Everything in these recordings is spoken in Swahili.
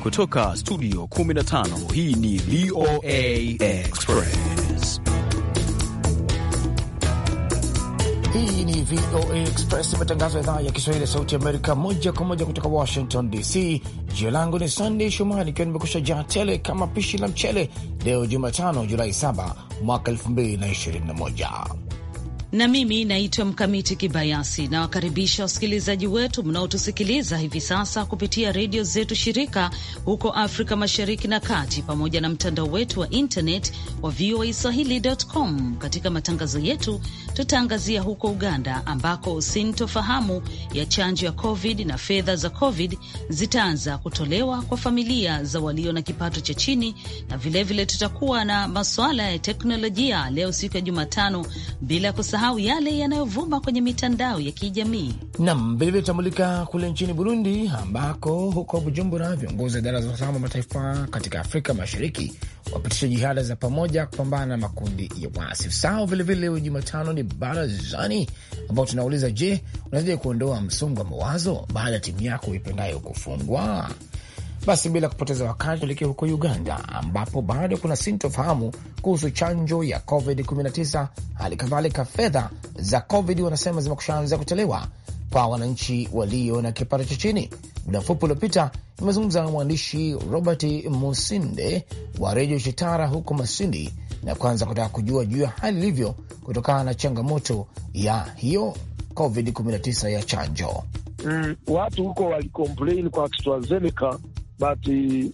Kutoka studio 15 hii ni VOA Express. Hii ni VOA Express, matangazo ya idhaa ya Kiswahili ya Sauti Amerika, moja kwa moja kutoka Washington DC. Jina langu ni Sandey Shomari, ikiwa nimekusha jaa tele kama pishi la mchele. Leo Jumatano, Julai 7 mwaka 2021 na mimi naitwa Mkamiti Kibayasi. Nawakaribisha wasikilizaji wetu mnaotusikiliza hivi sasa kupitia redio zetu shirika huko Afrika Mashariki na Kati, pamoja na mtandao wetu wa internet wa VOA Swahili.com. Katika matangazo yetu tutaangazia huko Uganda ambako sintofahamu ya chanjo ya COVID na fedha za COVID zitaanza kutolewa kwa familia za walio na kipato cha chini, na vilevile vile tutakuwa na masuala ya teknolojia leo siku ya Jumatano, bila kusahau yale yanayovuma kwenye mitandao ya kijamii. Nam vilevile tutamulika kule nchini Burundi, ambako huko Bujumbura viongozi wa idara za usalama wa mataifa katika Afrika Mashariki wapitisha jihada za pamoja kupambana na makundi ya waasi sao. Vilevile leo Jumatano ni barazani, ambao tunauliza je, unawezaje kuondoa msongo wa mawazo baada ya timu yako ipendayo kufungwa? Basi bila kupoteza wakati tuelekea huko Uganda ambapo bado kuna sintofahamu kuhusu chanjo ya COVID-19. Hali kadhalika fedha za COVID wanasema zimekushaanza kutolewa kwa wananchi walio na kipato cha chini. Muda mfupi uliopita imezungumza na mwandishi Robert Musinde wa redio Chitara huko Masindi, na kwanza kutaka kujua juu ya hali ilivyo kutokana na changamoto ya hiyo COVID-19 ya chanjo. Mm, watu huko walikomplain kwa AstraZeneca but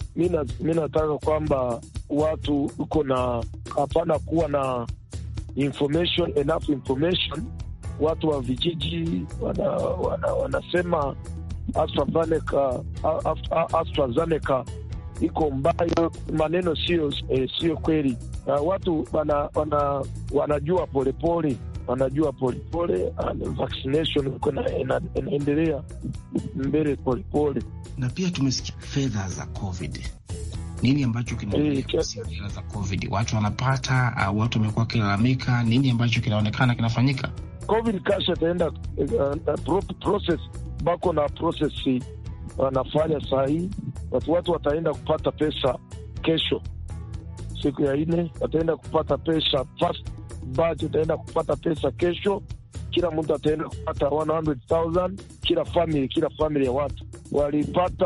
mi nataka kwamba watu uko na hapana kuwa na information, enough information. Watu wa vijiji wana, wana, wanasema AstraZeneca, AstraZeneca iko mbaya, maneno sio eh, sio kweli. Uh, watu wana, wana, wanajua polepole pole wanajua polepole, vaccination inaendelea mbele polepole. Na pia tumesikia fedha za COVID. Nini ambacho kinaendelea fedha za COVID? Watu wanapata au watu wamekuwa wakilalamika? Nini ambacho kinaonekana kinafanyika? COVID cash ataenda uh, process bako na process wanafanya saa hii, watu watu wataenda kupata pesa kesho, siku ya nne wataenda kupata pesa fast batch utaenda kupata pesa kesho. Kila mtu ataenda kupata 100,000 kila family, kila family ya watu walipata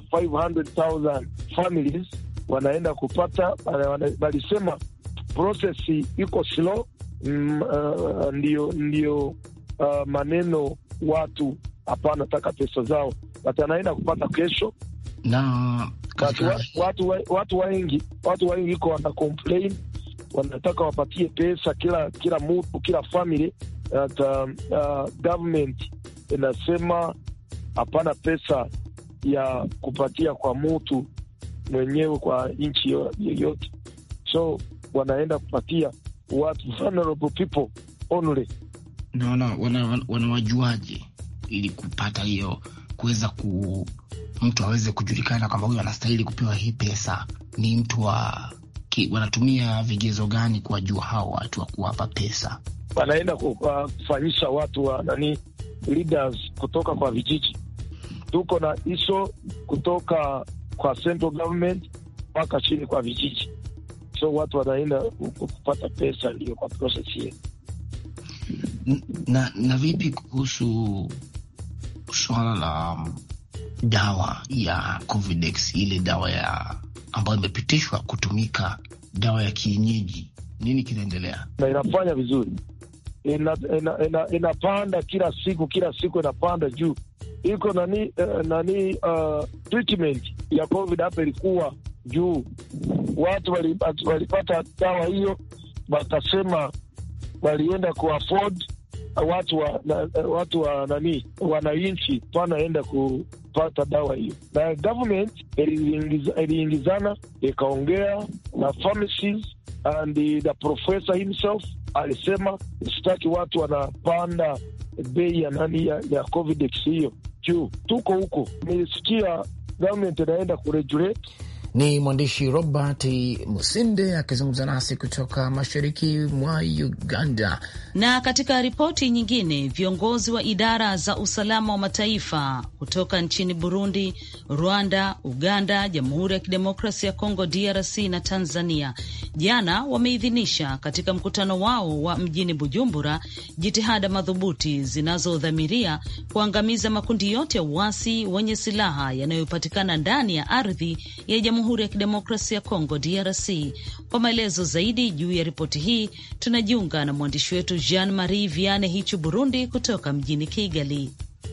500,000 families wanaenda kupata, walisema process iko slow. Mm, uh, ndio ndio uh, maneno watu hapana taka pesa zao, but anaenda kupata kesho na watu, watu, watu wengi watu wengi iko wana complain wanataka wapatie pesa kila kila mtu kila family at, uh, uh, government inasema hapana pesa ya kupatia kwa mtu mwenyewe kwa nchi yoyote, so wanaenda kupatia watu vulnerable people only. Na wanawajuaje wana ili kupata hiyo kuweza ku mtu aweze kujulikana kwamba huyu anastahili kupewa hii pesa? Ni mtu wa wanatumia vigezo gani kuwajua hao watu wa kuwapa pesa? Wanaenda kufanyisha watu wa nani, leaders kutoka kwa vijiji. Tuko na hiso kutoka kwa central government mpaka chini kwa vijiji, so watu wanaenda kupata pesa, ndio kwa process hiyo. Na, na vipi kuhusu swala la dawa ya Covidex, ile dawa ya ambayo imepitishwa kutumika dawa ya kienyeji, nini kinaendelea? Na inafanya vizuri, inapanda ina, ina, ina kila siku kila siku inapanda juu. Iko nani uh, nani uh, treatment ya covid hapa ilikuwa juu, watu walipata dawa hiyo, wakasema walienda ku afford watu wa na, watu wa nani wananchi wanaenda kupata dawa hiyo, na government iliingizana ikaongea na pharmacies and the professor himself alisema sitaki watu wanapanda bei ya nani ya, ya Covidex hiyo juu. Tuko huko, nilisikia government inaenda kuregulate Ni mwandishi Robert Musinde akizungumza nasi kutoka mashariki mwa Uganda. Na katika ripoti nyingine, viongozi wa idara za usalama wa mataifa kutoka nchini Burundi, Rwanda, Uganda, Jamhuri ya Kidemokrasia ya Kongo DRC na Tanzania jana wameidhinisha katika mkutano wao wa mjini Bujumbura jitihada madhubuti zinazodhamiria kuangamiza makundi yote ya uasi wenye silaha yanayopatikana ndani ya ardhi ya Jamhuri ya Kidemokrasia ya Kongo DRC. Kwa maelezo zaidi juu ya ripoti hii tunajiunga na mwandishi wetu Jean Marie Viane Hichu Burundi kutoka mjini Kigali.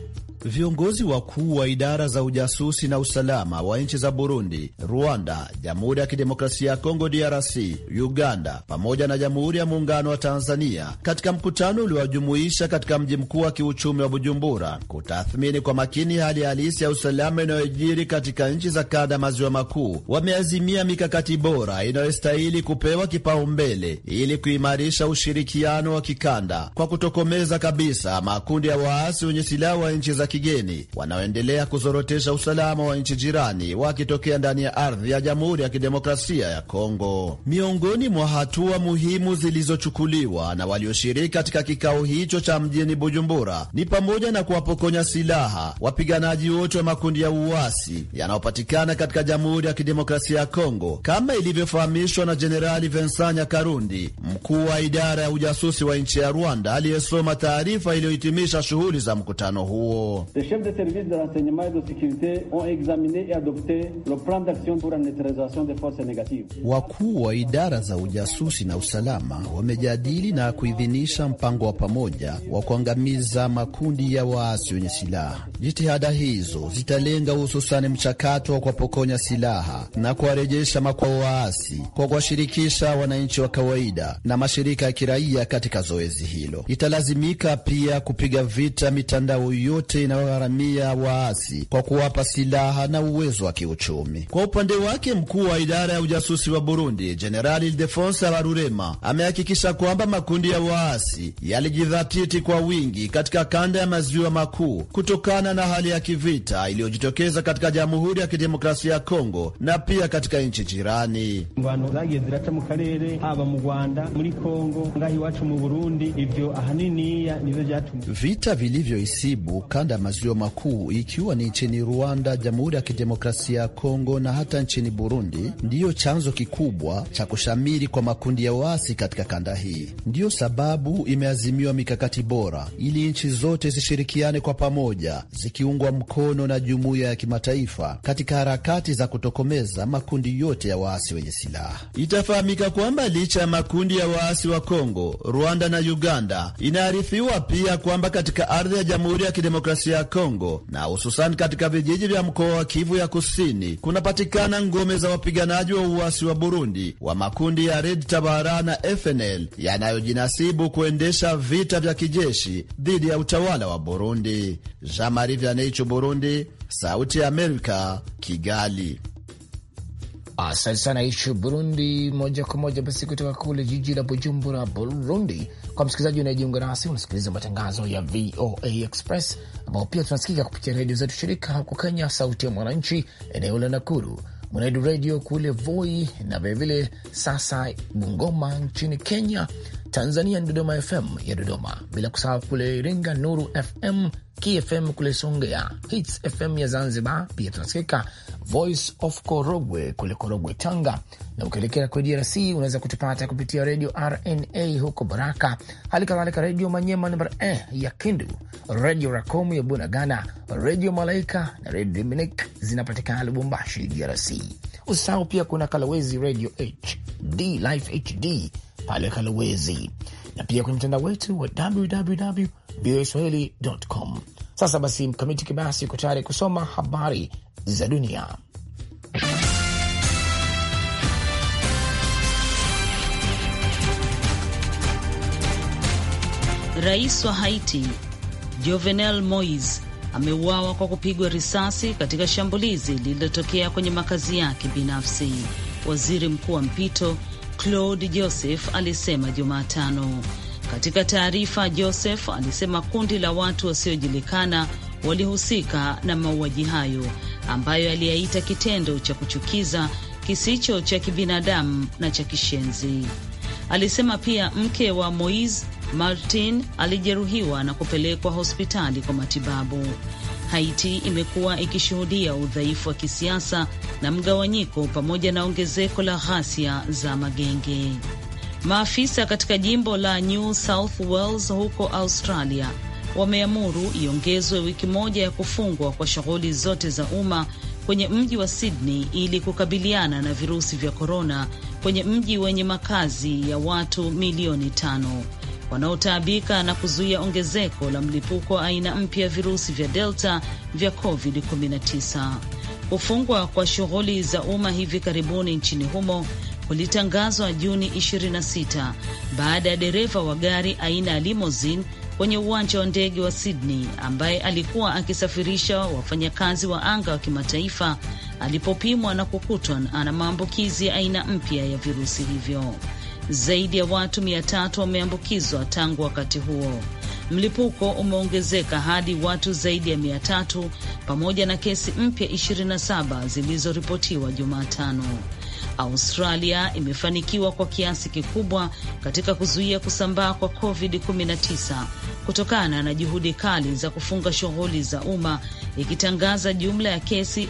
Viongozi wakuu wa idara za ujasusi na usalama wa nchi za Burundi, Rwanda, Jamhuri ya Kidemokrasia ya Kongo DRC, Uganda pamoja na Jamhuri ya Muungano wa Tanzania katika mkutano uliowajumuisha katika mji mkuu wa kiuchumi wa Bujumbura kutathmini kwa makini hali halisi ya usalama inayojiri katika nchi za kanda maziwa makuu, wameazimia mikakati bora inayostahili kupewa kipaumbele ili kuimarisha ushirikiano wa kikanda kwa kutokomeza kabisa makundi ya waasi wenye silaha wa nchi za kigeni wanaoendelea kuzorotesha usalama wa nchi jirani wakitokea ndani ya ardhi ya Jamhuri ya Kidemokrasia ya Kongo. Miongoni mwa hatua muhimu zilizochukuliwa na walioshiriki katika kikao hicho cha mjini Bujumbura ni pamoja na kuwapokonya silaha wapiganaji wote wa makundi ya uasi yanayopatikana katika Jamhuri ya Kidemokrasia ya Kongo, kama ilivyofahamishwa na Jenerali Vincent Nyakarundi, mkuu wa idara ya ujasusi wa nchi ya Rwanda, aliyesoma taarifa iliyohitimisha shughuli za mkutano huo. Les chefs de service de renseignement et de sécurité ont examiné et adopté le plan d'action pour la neutralisation des forces négatives. Wakuu wa idara za ujasusi na usalama wamejadili na kuidhinisha mpango wa pamoja wa kuangamiza makundi ya waasi wenye silaha. Jitihada hizo zitalenga hususani mchakato wa kuwapokonya silaha na kuwarejesha makwao waasi kwa kuwashirikisha wananchi wa kawaida na mashirika ya kiraia katika zoezi hilo. Italazimika pia kupiga vita mitandao yote inayogharamia waasi kwa kuwapa silaha na uwezo wa kiuchumi. Kwa upande wake, mkuu wa idara ya ujasusi wa Burundi Jenerali Ildefonse Habarurema amehakikisha kwamba makundi ya waasi yalijidhatiti kwa wingi katika kanda ya maziwa makuu kutokana na hali ya kivita iliyojitokeza katika Jamhuri ya Kidemokrasia ya Kongo na pia katika nchi jirani. ingwano zagiye ziraca mu karere haba mu Rwanda muri Kongo ngaho iwacu mu Burundi ivyo ahaniniya nivyo vyatumye Vita vilivyoisibu kanda ya maziwa makuu ikiwa ni nchini Rwanda, Jamhuri ya Kidemokrasia ya Kongo na hata nchini Burundi ndiyo chanzo kikubwa cha kushamiri kwa makundi ya waasi katika kanda hii. Ndiyo sababu imeazimiwa mikakati bora ili nchi zote zishirikiane kwa pamoja, zikiungwa mkono na jumuiya ya kimataifa katika harakati za kutokomeza makundi yote ya waasi wenye silaha. Itafahamika kwamba licha ya makundi ya waasi wa Kongo, Rwanda na Uganda, inaarifiwa pia kwamba katika ardhi ya Jamhuri ya Kidemokrasia ya Kongo na hususani katika vijiji vya mkoa wa Kivu ya Kusini kunapatikana ngome za wapiganaji wa uasi wa Burundi wa makundi ya Red Tabara na FNL yanayojinasibu kuendesha vita vya kijeshi dhidi ya utawala wa Burundi. Jean Marie Vianney, Burundi, Sauti ya Amerika, Kigali. Asante sana Ishu Burundi. Moja kwa moja basi kutoka kule jiji la Bujumbura, Burundi. Kwa msikilizaji unayejiunga nasi, unasikiliza matangazo ya VOA Express ambao pia tunasikika kupitia redio zetu shirika huko Kenya, Sauti ya Mwananchi eneo la Nakuru, Mwenedu Redio kule Voi na vilevile sasa Bungoma nchini Kenya. Tanzania ni Dodoma FM ya Dodoma, bila kusahau kule Iringa Nuru FM, KFM kule Songea, Hits FM ya Zanzibar. Pia tunasikika Voice of Korogwe kule Korogwe, Tanga, na ukielekea kwe DRC unaweza kutupata kupitia redio RNA huko Baraka, hali kadhalika redio Manyema namba eh, ya Kindu, redio Rakomu ya Bunagana, redio Malaika na redio Dominic zinapatikana Lubumbashi, DRC. Usisahau pia kuna Kalawezi redio HD Life HD pale Kalawezi na pia kwenye mtandao wetu wa www voaswahili.com. Sasa basi, Mkamiti Kibasi uko tayari kusoma habari za dunia. Rais wa Haiti Jovenel Moise ameuawa kwa kupigwa risasi katika shambulizi lililotokea kwenye makazi yake binafsi. Waziri mkuu wa mpito Claude Joseph alisema Jumatano. Katika taarifa, Joseph alisema kundi la watu wasiojulikana walihusika na mauaji hayo ambayo aliyaita kitendo cha kuchukiza kisicho cha kibinadamu na cha kishenzi. Alisema pia mke wa Moise Martin alijeruhiwa na kupelekwa hospitali kwa matibabu. Haiti imekuwa ikishuhudia udhaifu wa kisiasa na mgawanyiko pamoja na ongezeko la ghasia za magenge. Maafisa katika jimbo la New South Wales huko Australia wameamuru iongezwe wiki moja ya kufungwa kwa shughuli zote za umma kwenye mji wa Sydney ili kukabiliana na virusi vya korona kwenye mji wenye makazi ya watu milioni tano wanaotaabika na kuzuia ongezeko la mlipuko wa aina mpya ya virusi vya Delta vya COVID-19. Kufungwa kwa shughuli za umma hivi karibuni nchini humo kulitangazwa Juni 26 baada ya dereva wa gari aina ya limousine kwenye uwanja wa ndege wa Sydney ambaye alikuwa akisafirisha wafanyakazi wa anga wa kimataifa alipopimwa na kukutwa ana maambukizi ya aina mpya ya virusi hivyo. Zaidi ya watu mia tatu wameambukizwa tangu wakati huo. Mlipuko umeongezeka hadi watu zaidi ya mia tatu pamoja na kesi mpya 27 zilizoripotiwa Jumatano. Australia imefanikiwa kwa kiasi kikubwa katika kuzuia kusambaa kwa COVID-19 kutokana na juhudi kali za kufunga shughuli za umma, ikitangaza jumla ya kesi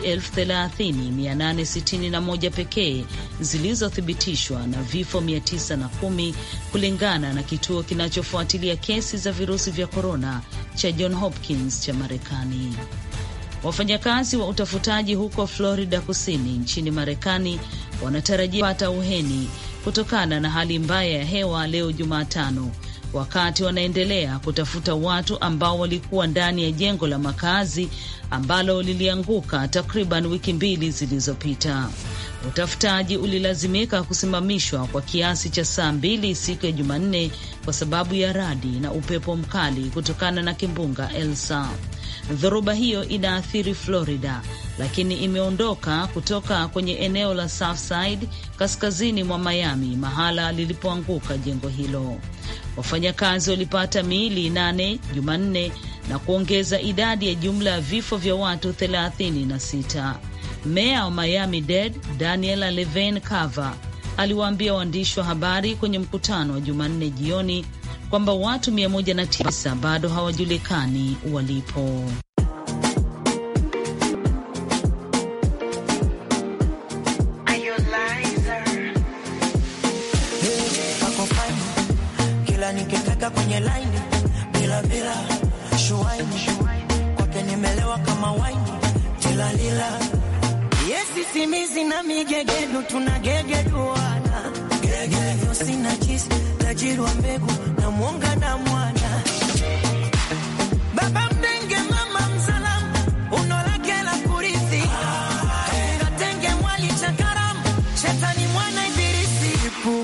30,861 pekee zilizothibitishwa na vifo 910 kulingana na kituo kinachofuatilia kesi za virusi vya korona cha John Hopkins cha Marekani. Wafanyakazi wa utafutaji huko Florida Kusini nchini Marekani wanatarajia kupata uheni kutokana na hali mbaya ya hewa leo Jumatano, wakati wanaendelea kutafuta watu ambao walikuwa ndani ya jengo la makazi ambalo lilianguka takriban wiki mbili zilizopita. Utafutaji ulilazimika kusimamishwa kwa kiasi cha saa mbili siku ya Jumanne kwa sababu ya radi na upepo mkali kutokana na kimbunga Elsa. Dhoruba hiyo inaathiri Florida, lakini imeondoka kutoka kwenye eneo la Southside kaskazini mwa Miami, mahala lilipoanguka jengo hilo. Wafanyakazi walipata miili nane Jumanne na kuongeza idadi ya jumla ya vifo vya watu thelathini na sita. Meya wa Miami Dade Daniela Levine Cava aliwaambia waandishi wa habari kwenye mkutano wa Jumanne jioni kwamba watu 109 bado hawajulikani walipo. Kila nikitaka kwenye laini bila bila shuaini kwake nimelewa kama waini tilalila yesi simizi na migegedu tunagegeduana gegeyo sina chisi tajiri wa mbegu na mwonga na mwana baba mdenge mama msalamu unolake la kurithi kabila tenge mwali chakaramu shetani mwana ibilisi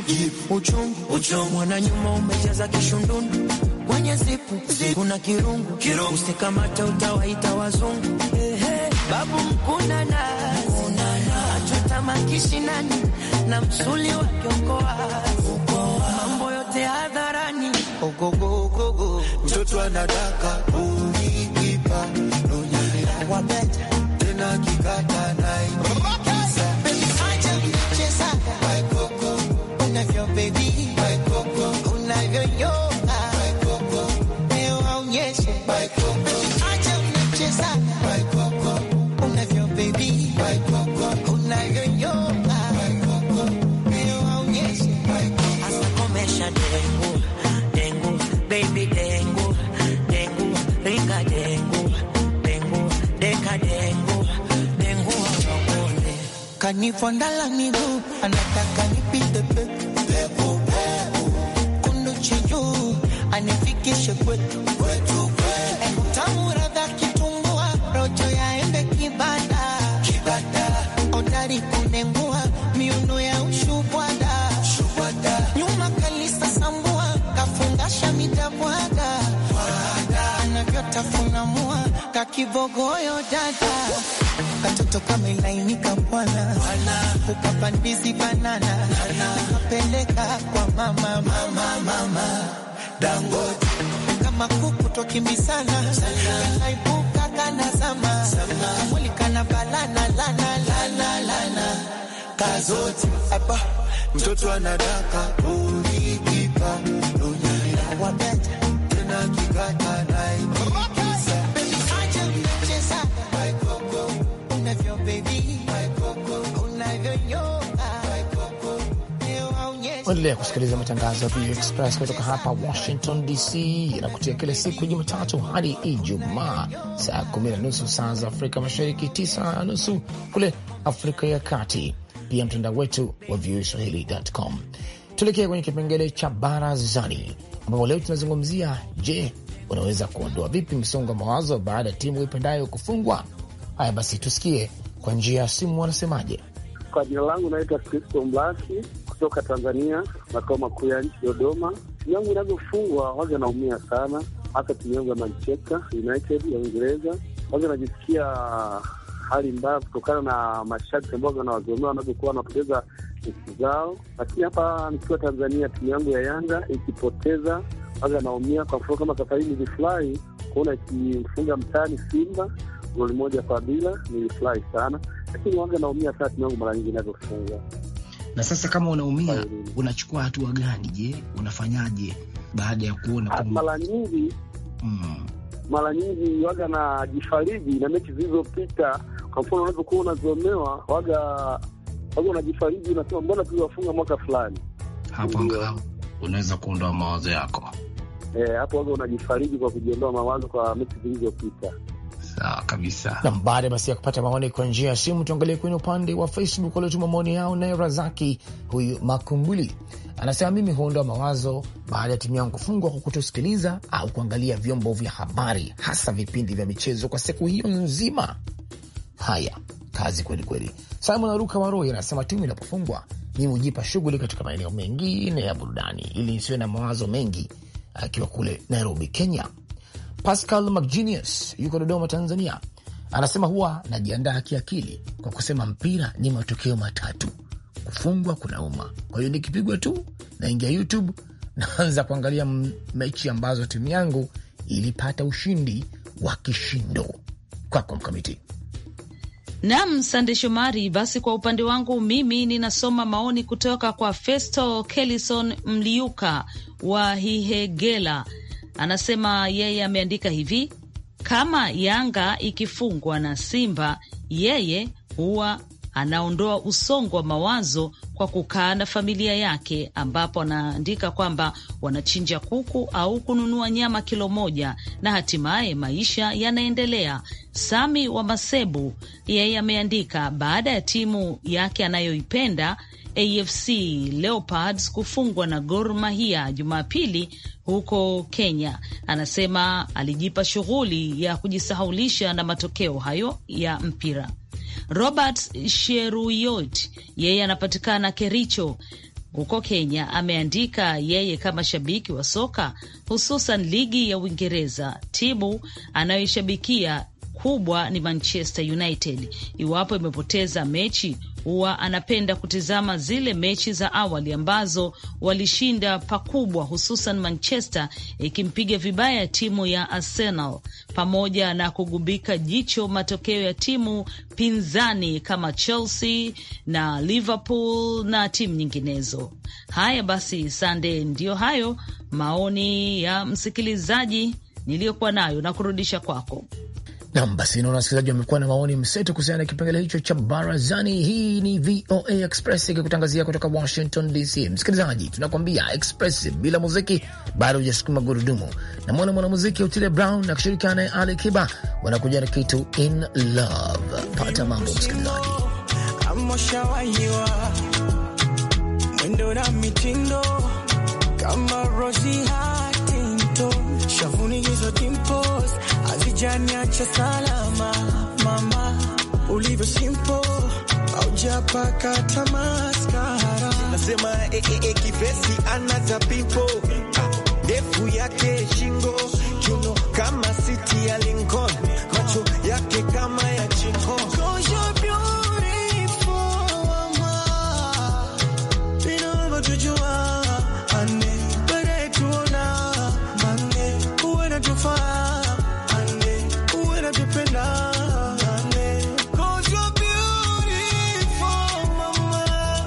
uchungu mwana nyuma umejaza kishundundu kwenye zipu kuna kirungu usikamate utawaita wazungu babu mkuna nazi atutamakishi na msuli wa kiongoa mambo yote hadharani ogogogogo mtoto anadaka uliipa wabeta tena kikata naikisa acha mchezaga unavyo bebi unavyoyoga leo aonyeshe acha mchezaga unavyo bebi unavyoyoga leo aonyeshe hasa komesha dengu dengu baby dengu dengu ringa dengu dengu deka dengu dengu wapone kanifondala miguu anataka nipite pepo kundu chiju anifikishe kwetu tamuradha kitumbua rojo yaembe kibada odari kunengua miuno ya ushubwada nyuma kalisa sambua kafungasha mitabwaga anavyotafuna mua kakibogoyo dada katoto kamelainika bwana ukapandizi banana kapeleka kwa mama mama mama dangote kama kuku twakimbisana kaibuka kana zama kamwili kana balana lana lana lana mara zote Aba, mtoto anadaka ulikipa lunyelea wabeta tena kikata naitikisa baby acha mchezo unavyo baby unavyonyoka leo haonyesha Endelea kusikiliza matangazo ya VOA Express kutoka hapa Washington DC, yanakutia kila siku ya Jumatatu hadi Ijumaa saa kumi na nusu saa za Afrika Mashariki, tisa na nusu kule Afrika ya Kati, pia mtandao wetu wa voaswahili.com. Tuelekee kwenye kipengele cha barazani, ambapo leo tunazungumzia je, unaweza kuondoa vipi msongo wa mawazo baada ya timu ipendayo kufungwa? Haya basi, tusikie kwa njia ya simu wanasemaje. Kwa jina langu naitwa Kristo Mlaki kutoka Tanzania, makao makuu ya nchi Dodoma. Timu yangu inavyofungwa waga naumia sana, hasa timu yangu ya Manchester United ya Uingereza. Waga najisikia hali mbaya kutokana na mashabiki ambao wanawazomea wanavyokuwa wanapoteza mechi zao, lakini hapa nikiwa Tanzania, timu yangu ya Yanga ikipoteza waga naumia. Kwa mfano kama safari hii nilifurahi kuona ikimfunga mtani Simba goli moja kwa bila, nilifurahi sana, lakini waga naumia sana timu yangu mara nyingi inavyofungwa. Na sasa kama unaumia, unachukua hatua gani? Je, unafanyaje baada ya kuona kwamba Mara nyingi mm, mara nyingi waga na jifariji na mechi zilizopita. Kwa mfano unavyokuwa unazomewa, waga waga unajifariji, unasema mbona tuliwafunga mwaka fulani. hapo angalau unaweza kuondoa mawazo yako? Eh, hapo waga unajifariji kwa kujiondoa mawazo kwa mechi zilizopita. Sawa kabisa. na baada basi ya kupata maoni kwa njia ya simu, tuangalie kwenye upande wa Facebook waliotuma maoni yao. Naye Razaki huyu Makumbuli anasema mimi huondoa mawazo baada ya timu yangu kufungwa kwa kutosikiliza au kuangalia vyombo vya habari, hasa vipindi vya michezo kwa siku hiyo nzima. Haya, kazi kweli kweli. Simon Aruka Waroi anasema timu inapofungwa mimi hujipa shughuli katika maeneo mengine ya burudani ili nisiwe na mawazo mengi, akiwa kule Nairobi, Kenya. Pascal McGenius yuko Dodoma, Tanzania, anasema huwa najiandaa kiakili kwa kusema mpira ni matokeo matatu, kufungwa kunauma. Kwa hiyo nikipigwa tu naingia YouTube naanza kuangalia m- mechi ambazo timu yangu ilipata ushindi wa kishindo. Kwako Mkamiti. Nam Sande Shomari. Basi kwa upande wangu mimi ninasoma maoni kutoka kwa Festo Kelison Mliuka wa Hihegela. Anasema yeye ameandika hivi: kama Yanga ikifungwa na Simba, yeye huwa anaondoa usongo wa mawazo kwa kukaa na familia yake, ambapo anaandika kwamba wanachinja kuku au kununua nyama kilo moja na hatimaye maisha yanaendelea. Sami wa Masebu yeye ameandika baada ya timu yake anayoipenda AFC Leopards kufungwa na Gor Mahia Jumapili huko Kenya. Anasema alijipa shughuli ya kujisahaulisha na matokeo hayo ya mpira. Robert Sheruyot yeye anapatikana Kericho huko Kenya, ameandika yeye kama shabiki wa soka hususan ligi ya Uingereza, timu anayoishabikia kubwa ni Manchester United. Iwapo imepoteza mechi, huwa anapenda kutizama zile mechi za awali ambazo walishinda pakubwa, hususan Manchester ikimpiga vibaya timu ya Arsenal, pamoja na kugubika jicho matokeo ya timu pinzani kama Chelsea na Liverpool na timu nyinginezo. Haya basi, Sande, ndiyo hayo maoni ya msikilizaji niliyokuwa nayo na kurudisha kwako. Nam, basi naona wasikilizaji wamekuwa na maoni mseto kuhusiana na kipengele hicho cha barazani. Hii ni VOA Express ikikutangazia kutoka Washington DC. Msikilizaji, tunakwambia Express bila muziki bado hujasukuma gurudumu. Na mwana mwanamuziki Otile Brown akishirikiana naye Ali Kiba wanakuja na kitu in love. Pata mambo msikilizaji. amoshawahiwa mwendo na mitindo kama Rosie Huntington, shavuni hizo dimples hazijaniacha salama. Mama ulivyo simple, haujapaka tamaskara, nasema eh, eh, eh, kivesi anaza pipo ndefu yake shingo kiuno kama siti ya Lincoln macho yake kama ya chingo 'Cause you're beautiful, mama. Vinavyotujua, ane, wenetuona, ane, wenatufaa, ane, wenatupenda, ane. 'Cause you're beautiful, mama.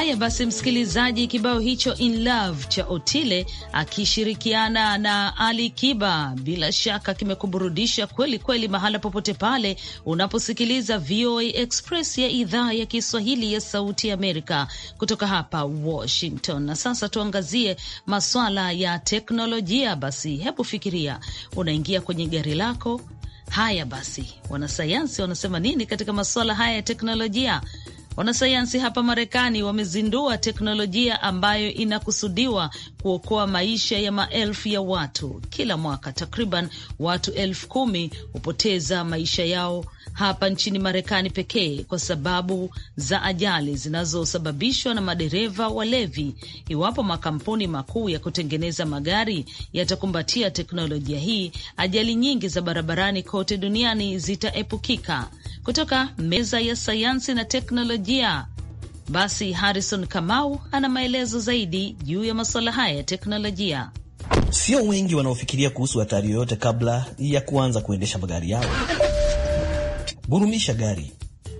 Haya basi, msikilizaji, kibao hicho in love cha Otile akishirikiana na Ali Kiba bila shaka kimekuburudisha kweli kweli, mahala popote pale unaposikiliza VOA Express ya idhaa ya Kiswahili ya Sauti ya Amerika kutoka hapa Washington. Na sasa tuangazie maswala ya teknolojia. Basi hebu fikiria, unaingia kwenye gari lako. Haya basi, wanasayansi wanasema nini katika masuala haya ya teknolojia? Wanasayansi hapa Marekani wamezindua teknolojia ambayo inakusudiwa kuokoa maisha ya maelfu ya watu kila mwaka. Takriban watu elfu kumi hupoteza maisha yao hapa nchini Marekani pekee kwa sababu za ajali zinazosababishwa na madereva walevi. Iwapo makampuni makuu ya kutengeneza magari yatakumbatia teknolojia hii, ajali nyingi za barabarani kote duniani zitaepukika. Kutoka meza ya sayansi na teknolojia, basi Harrison Kamau ana maelezo zaidi juu ya masuala haya ya teknolojia. Sio wengi wanaofikiria kuhusu hatari yoyote kabla ya kuanza kuendesha magari yao. Gurumisha gari,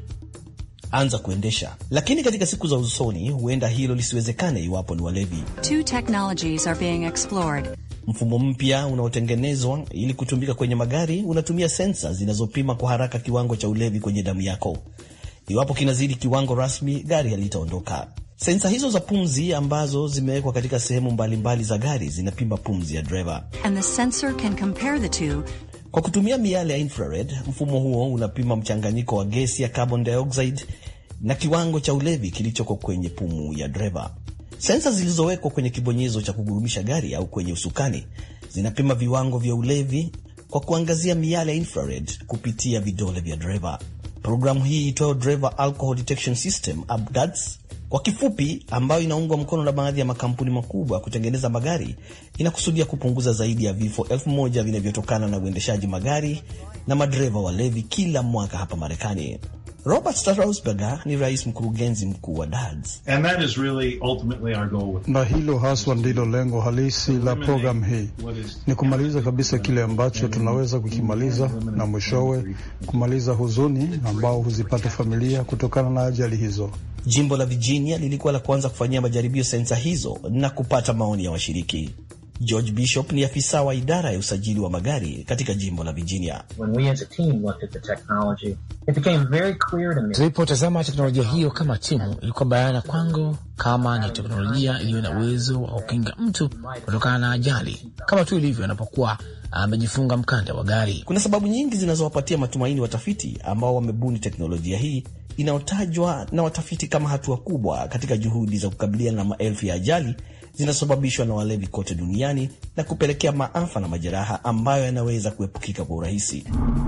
anza kuendesha. Lakini katika siku za usoni, huenda hilo lisiwezekane iwapo ni walevi. Two technologies are being explored. Mfumo mpya unaotengenezwa ili kutumika kwenye magari unatumia sensa zinazopima kwa haraka kiwango cha ulevi kwenye damu yako. Iwapo kinazidi kiwango rasmi, gari halitaondoka. Sensa hizo za pumzi ambazo zimewekwa katika sehemu mbalimbali za gari zinapima pumzi ya dereva. And the sensor can compare the two Kwa kutumia miale ya infrared, mfumo huo unapima mchanganyiko wa gesi ya carbon dioxide na kiwango cha ulevi kilichoko kwenye pumu ya dereva. Sensa zilizowekwa kwenye kibonyezo cha kugurumisha gari au kwenye usukani zinapima viwango vya ulevi kwa kuangazia miale ya infrared kupitia vidole vya dereva. Programu hii itoayo Driver Alcohol Detection System ADAS kwa kifupi, ambayo inaungwa mkono na baadhi ya makampuni makubwa ya kutengeneza magari, inakusudia kupunguza zaidi ya vifo elfu moja vinavyotokana na uendeshaji magari na madereva walevi kila mwaka hapa Marekani. Robert Strausberger ni rais mkurugenzi mkuu wa DADS. And that is really ultimately our goal with na hilo haswa ndilo lengo halisi la programu hii, ni kumaliza kabisa kile ambacho tunaweza kukimaliza, na mwishowe kumaliza huzuni ambao huzipata familia kutokana na ajali hizo. Jimbo la Virginia lilikuwa la kwanza kufanyia majaribio sensa hizo na kupata maoni ya washiriki. George Bishop ni afisa wa idara ya usajili wa magari katika jimbo la Virginia. When we as a team looked at the technology, it became very clear to me. Tulipotazama teknolojia hiyo kama timu, ilikuwa bayana kwangu kama ni teknolojia iliyo na uwezo wa kukinga mtu kutokana na ajali, kama tu ilivyo anapokuwa amejifunga mkanda wa gari. Kuna sababu nyingi zinazowapatia matumaini watafiti ambao wamebuni teknolojia hii inayotajwa na watafiti kama hatua kubwa katika juhudi za kukabiliana na maelfu ya ajali zinazosababishwa na walevi kote duniani na kupelekea maafa na majeraha ambayo yanaweza kuepukika kwa urahisi.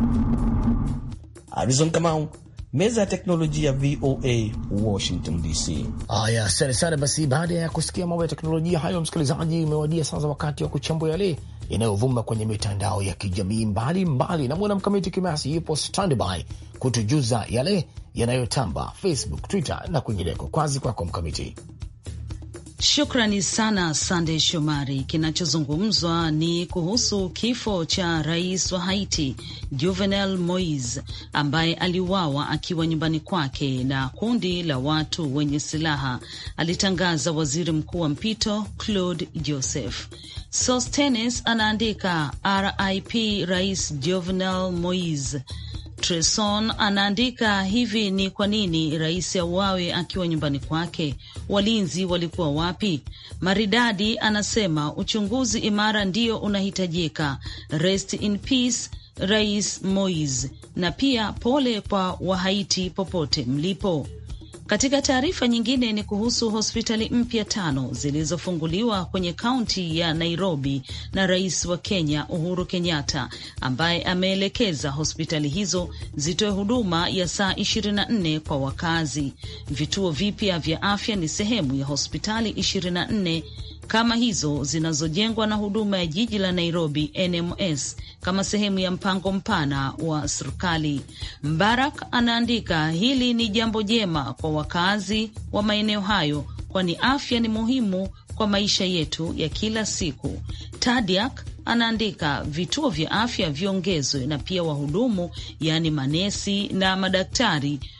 Arizon Kamau, meza ya teknolojia VOA, Washington DC. Haya, asante sana. Basi baada ya kusikia mambo ya teknolojia hayo, msikilizaji, umewadia sasa wakati wa kuchambua yale yanayovuma kwenye mitandao ya kijamii mbalimbali, na mwana mkamiti Kimasi yupo standby kutujuza yale yanayotamba Facebook, Twitter na kwingineko. Kwazi kwako Mkamiti. Shukrani sana Sandey Shomari. Kinachozungumzwa ni kuhusu kifo cha rais wa Haiti Juvenal Moise ambaye aliuawa akiwa nyumbani kwake na kundi la watu wenye silaha, alitangaza waziri mkuu wa mpito Claude Joseph. Sostenes anaandika RIP rais Jovenel Moise. Treson anaandika hivi: ni kwa nini rais auawe akiwa nyumbani kwake? Walinzi walikuwa wapi? Maridadi anasema uchunguzi imara ndio unahitajika. Rest in peace Rais Moise, na pia pole kwa Wahaiti popote mlipo. Katika taarifa nyingine ni kuhusu hospitali mpya tano zilizofunguliwa kwenye kaunti ya Nairobi na rais wa Kenya Uhuru Kenyatta, ambaye ameelekeza hospitali hizo zitoe huduma ya saa 24 kwa wakazi. Vituo vipya vya afya ni sehemu ya hospitali 24 kama hizo zinazojengwa na huduma ya jiji la Nairobi NMS kama sehemu ya mpango mpana wa serikali. Mbarak anaandika hili ni jambo jema kwa wakazi wa maeneo hayo, kwani afya ni muhimu kwa maisha yetu ya kila siku. Tadiak anaandika vituo vya afya viongezwe na pia wahudumu, yaani manesi na madaktari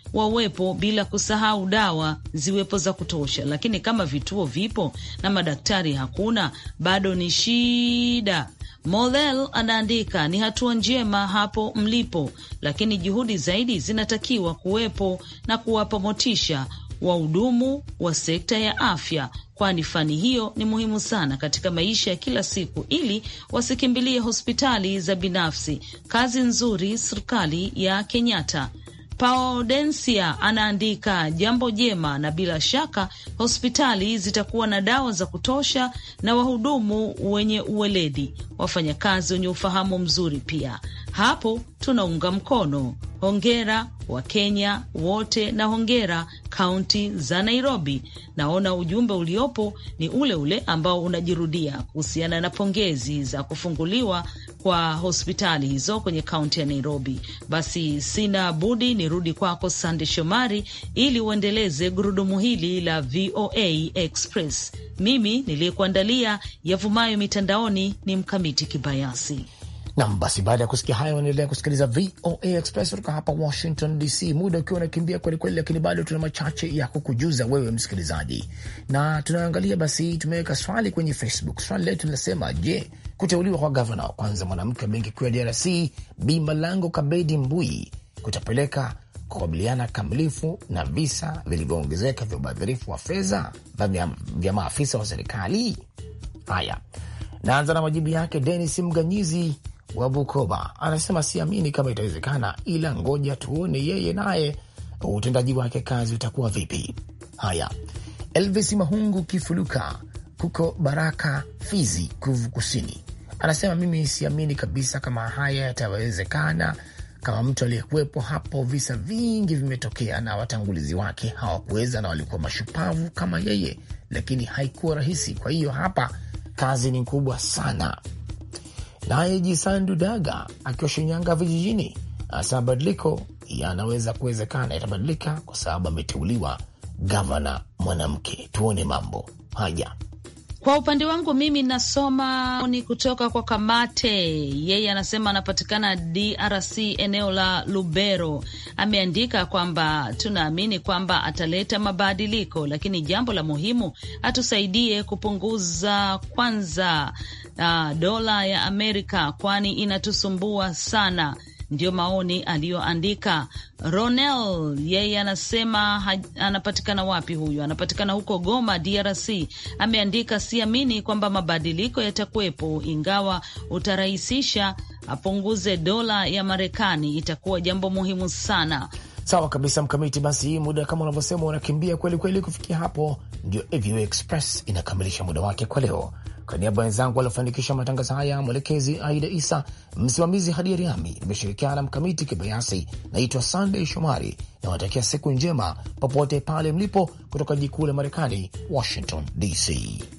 wawepo, bila kusahau dawa ziwepo za kutosha. Lakini kama vituo vipo na madaktari hakuna, bado ni shida. Molel anaandika ni hatua njema hapo mlipo, lakini juhudi zaidi zinatakiwa kuwepo na kuwapa motisha wahudumu wa sekta ya afya, kwani fani hiyo ni muhimu sana katika maisha ya kila siku, ili wasikimbilie hospitali za binafsi. Kazi nzuri serikali ya Kenyatta. Paudensia anaandika jambo jema, na bila shaka hospitali zitakuwa na dawa za kutosha na wahudumu wenye uweledi, wafanyakazi wenye ufahamu mzuri. Pia hapo tunaunga mkono. Hongera wa Kenya wote na hongera kaunti za Nairobi. Naona ujumbe uliopo ni ule ule ambao unajirudia kuhusiana na pongezi za kufunguliwa kwa hospitali hizo kwenye kaunti ya Nairobi. Basi sina budi nirudi kwako Sande Shomari ili uendeleze gurudumu hili la VOA Express. Mimi niliyekuandalia yavumayo mitandaoni ni Mkamiti Kibayasi. Nam, basi baada ya kusikia hayo, unaendelea kusikiliza VOA Express kutoka hapa Washington DC, muda ukiwa unakimbia kwelikweli, lakini bado tuna machache ya kukujuza wewe msikilizaji, na tunaangalia basi, tumeweka swali kwenye Facebook. Swali letu linasema, je, kuteuliwa kwa gavana wa kwanza mwanamke wa benki kuu ya DRC Bi Malango Kabedi Mbui kutapeleka kukabiliana kamilifu na visa vilivyoongezeka vya ubadhirifu wa fedha vya maafisa wa serikali? Haya, naanza na majibu yake. Denis Mganyizi wa Bukoba anasema siamini kama itawezekana, ila ngoja tuone yeye naye utendaji wake kazi utakuwa vipi. Haya, Elvis Mahungu Kifuluka kuko Baraka, Fizi, Kivu Kusini, anasema mimi siamini kabisa kama haya yatawezekana. Kama mtu aliyekuwepo hapo, visa vingi vimetokea na watangulizi wake hawakuweza na walikuwa mashupavu kama yeye, lakini haikuwa rahisi. Kwa hiyo hapa kazi ni kubwa sana. Naye Jisandu Daga akiwa Shinyanga vijijini anasema mabadiliko yanaweza kuwezekana, yatabadilika kwa sababu ameteuliwa gavana mwanamke. Tuone mambo haya. Kwa upande wangu mimi nasoma ni kutoka kwa Kamate. Yeye anasema anapatikana DRC eneo la Lubero. Ameandika kwamba tunaamini kwamba ataleta mabadiliko, lakini jambo la muhimu atusaidie kupunguza kwanza uh, dola ya Amerika, kwani inatusumbua sana. Ndiyo maoni aliyoandika Ronel. Yeye anasema ha, anapatikana wapi huyu? Anapatikana huko Goma, DRC. Ameandika siamini kwamba mabadiliko yatakuwepo, ingawa utarahisisha apunguze dola ya Marekani, itakuwa jambo muhimu sana. Sawa kabisa, Mkamiti. Basi muda kama unavyosema unakimbia kweli kweli. Kufikia hapo, ndio VOA Express inakamilisha muda wake kwa leo. Kwa niaba ya wenzangu waliofanikisha matangazo haya, mwelekezi Aida Isa, msimamizi Hadia Riami, nimeshirikiana na Mkamiti Kibayasi. Naitwa Sandey Shomari na watakia siku njema popote pale mlipo, kutoka jikuu la Marekani, Washington DC.